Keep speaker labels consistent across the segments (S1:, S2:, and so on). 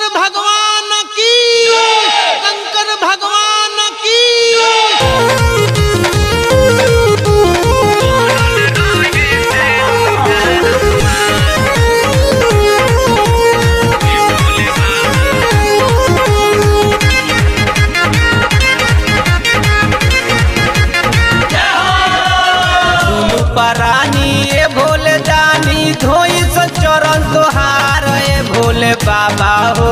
S1: भगवान की शंकर भगवान की
S2: दुनु परानी ए भोले जानी धोई से चरण तोहार ए भोले बाबा हो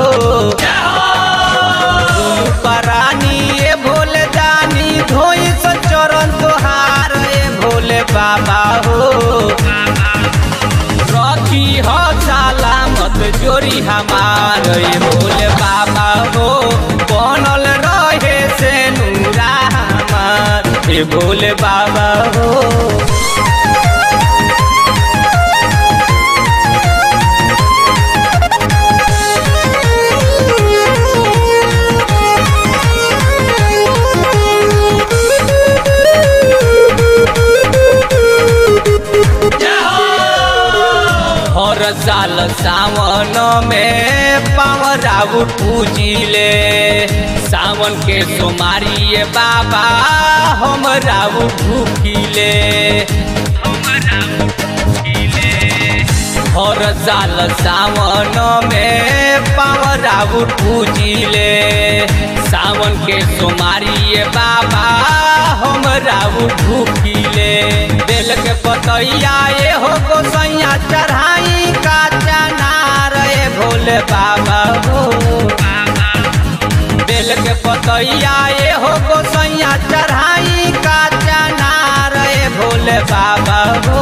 S2: दुनु परानी ए भोले जानी धोई से चरण तोहार ए भोले बाबा हो रखी हो सलामत जोरी हमार ए भोले बाबा हो बनल रहे से नूरा हमार ए भोले बाबा हो हर साल सावन में पावराउ पूजिले सावन के सोमारी ये बाबा हम राउ भूखिले हर साल सावन में पावराउ पूजिले सावन के सोमारी ये बाबा हम राउ भूखिले बेल के पतैया ये हो गोसैया चढ़ाई का चनार ए भोले बाबा हो बेल के पतैया ये हो गोसैया चढ़ाई का चनार ए भोले बाबा हो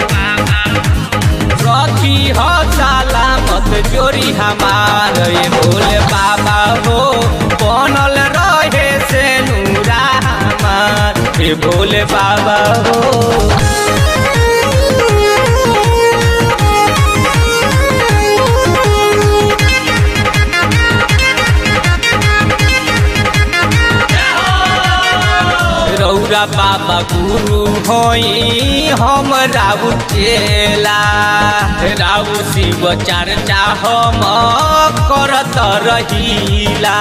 S2: रखी हो सलामत जोरी हमार ये भोले बाबा हो बनल रहे से नूरा हमार ये भोले बाबा हो रौरा बाबा गुरु होई हम राउ चेला राउ शिव चर्चा हम करत रहीला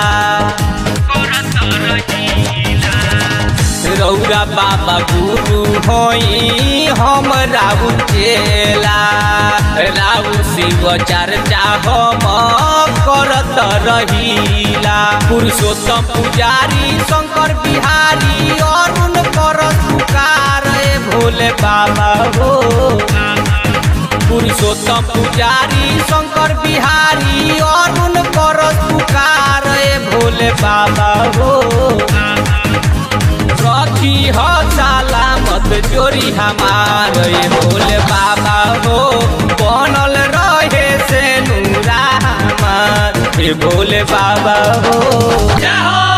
S2: रौरा बाबा गुरु होई हम राउ चेला राउ शिव चर्चा हम करत रहीला पुरुषोत्तम पुजारी शंकर बिहारी अरुण कर पुकार ए भोले बाबा हो पुरुषोत्तम पुजारी शंकर बिहारी अरुण कर पुकार ए भोले बाबा हो रखी हो सलामत जोरी हमार ये भोले बाबा हो बनल रहे से नूरा हमार ये भोले बाबा हो